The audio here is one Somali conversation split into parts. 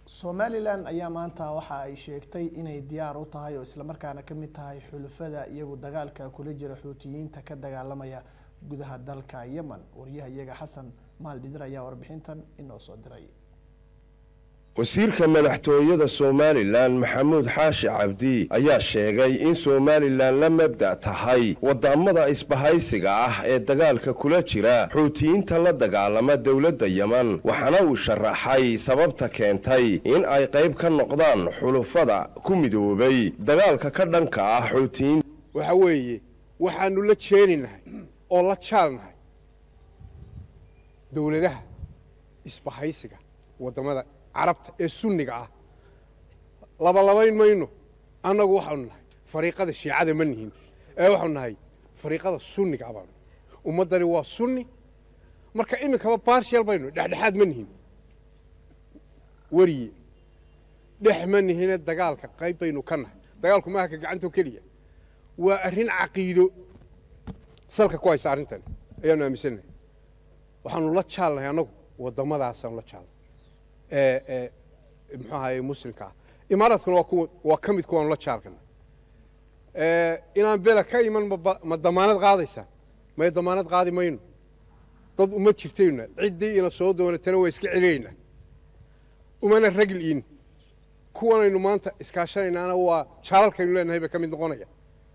somalilan ayaa maanta waxa ay sheegtay inay diyaar u tahay oo islamarkaana kamid tahay xulufada iyagu dagaalka kula jira xuutiyiinta ka dagaalamaya gudaha dalka yemen wariyaha iyaga xasan maal dhidir ayaa warbixintan inoo soo diray wasiirka madaxtooyada somalilan maxamuud xaashi cabdi ayaa sheegay in somalilan la mabda' tahay wadamada isbahaysiga ah ee dagaalka kula jira xuutiyiinta la dagaalama dowladda yemen waxaana uu sharaxay sababta keentay in ay qayb ka noqdaan xulufada ku midoobay dagaalka ka dhanka ah xuutiyiin waxa weeye waxaanu la jeeninahay oo la jaalnahay dowladaha isbahaysiga wadamada carabta ee sunniga ah labalabayn mayno annagu waxaanu nahay fariiqada shiicada ma nihin ee waxaanu nahay fariiqada sunniga abaanu ummaddani waa sunni marka iminkaba barshial baynu dhexdhexaad ma nihin weriye dhex ma nihine dagaalka qayb baynu ka nahay dagaalku maaha ka gacantoo keliya waa arrin caqiido salka ku haysa arrintan ayaanu aaminsannahay waxaanu la jaalnahay annagu waddammadaasaanu la jaalnay ee muxuu ahaye muslimka ah imaaraadkuna waa kuwa waa ka mid kuwaanu la jaalkana inaan bela ka iman ma damaanad qaadaysaa may damaanad qaadi mayno dad uma jirtayna ciddii ina soo doonatana waa iska celinaynaa umana ragil in kuwanaynu maanta iskaashanaynaana waa jaalalkaynu leenahay bay ka mid noqonaya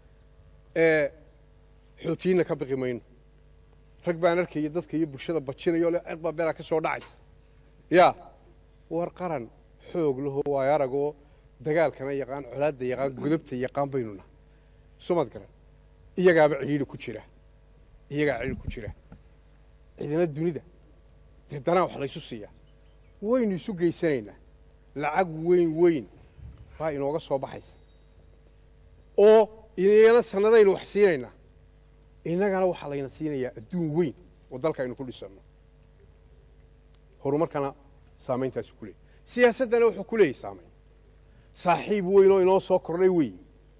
xootiyiinna ka biqi mayno rag baan arkaya dadka iyo bulshada bajinayo le cerbaa belaa ka soo dhacaysa yaa war qaran xoog laho waayo aragoo dagaalkana yaqaan colaadda yaqaan godobta yaqaan baynu nahay sumad garan iyagaaba cidhiidhi ku jira iyagaa cidhiidhi ku jira cidina dunida dee danaa wax laysu siiyaa waynu isu geysanaynaa lacag weyn weyn baa inooga soo baxaysa oo inagana sannadaynu wax siinaynaa innagana waxaa layna siinayaa adduun weyn oo dalka aynu ku dhisanno horumarkana saameyntaasu ku leeyay siyaasaddana wuxuu ku leeyahy saamayn saaxiib weyn oo inoo soo kordhay wey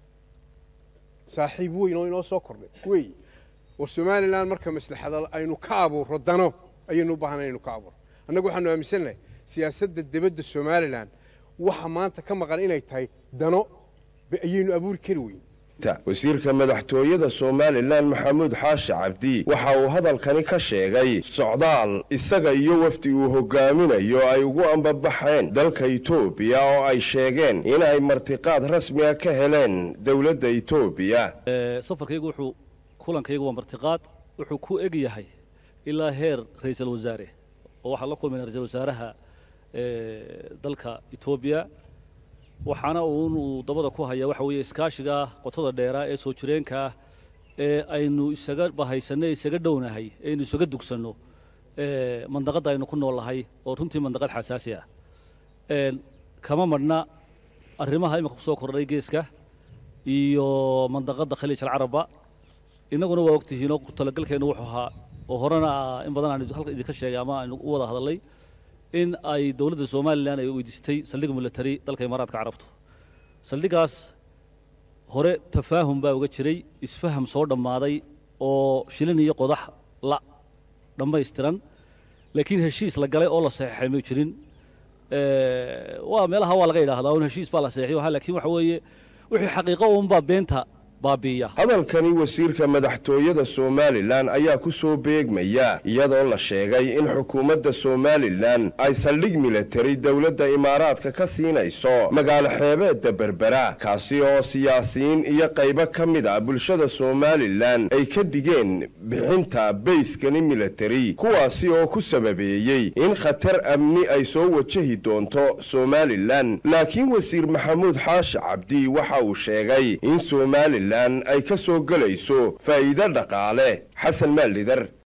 saaxiib weyn oo inoo soo kordhay wey war somalilan marka maslaxada aynu ka abuurro dano ayaynu u baahanay inaynu ka abuurro annagu waxaanu aaminsannahay siyaasadda debadda somalilan waxa maanta ka maqan inay tahay dano ayaynu abuuri kari weyn wasiirka madaxtooyada somalilan maxamuud xaashi cabdi waxa uu hadalkani ka sheegay socdaal isaga iyo wafdi uu hogaaminayo ay ugu ambabaxeen dalka etoobiya oo ay sheegeen in ay martiqaad rasmiga ka heleen dowladda etoobiya safarkaygu wuxuu kulankaygu waa martiqaad wuxuu ku eg yahay ilaa heer ra-iisul wasaare oo waxaan la kulmayna ra-isul wasaaraha dalka etoobiya waxaana uunuu dabada ku haya waxa weeye iskaashiga qotada dheeraa ee soo jireenkaah ee aynu isaga bahaysanay isaga dhownahay aynu isaga dugsanno mandaqadda aynu ku noolnahay oo runtii mandaqad xasaasi ah kama madhna arrimaha imika ku soo kordhay geeska iyo mandaqadda khaliij alcarabba innaguna waa ogtihiinoo talagalkeennu wuxuu ahaa oo horena in badan aan halka idinka sheegay ama aynu u wada hadallay in ay dowladda somalilan ay weydiistay saldhig milatari dalka imaaraadka carabtu saldhigaas hore tafaahum baa uga jiray isfaham soo dhammaaday oo shilin iyo qodax la dhammaystiran laakiin heshiis la galay oo la saxeexay may jirin waa meelaha waa laga yidhaahdaa un heshiis baa la saxeexiyo laakiin waxa weeye wixii xaqiiqo uunbaa beenta hadalkani wasiirka madaxtooyada somalilan ayaa ku soo beegmaya iyadoo la sheegay in xukuumadda somalilan ay saldhig milatari dowladda imaaraadka ka siinayso magaalo xeebeedda berbera kaasi oo siyaasiyiin iyo qaybo ka mid a bulshada somalilan ay ka digeen bixinta bayskani milatari kuwaasi oo ku sababeeyey in khatar amni ay soo wajahi doonto somalilan laakiin wasiir maxamuud xaashi cabdi waxa uu sheegay in somalilan ay ka soo gelayso faa'iido dhaqaale xasan maaldhidar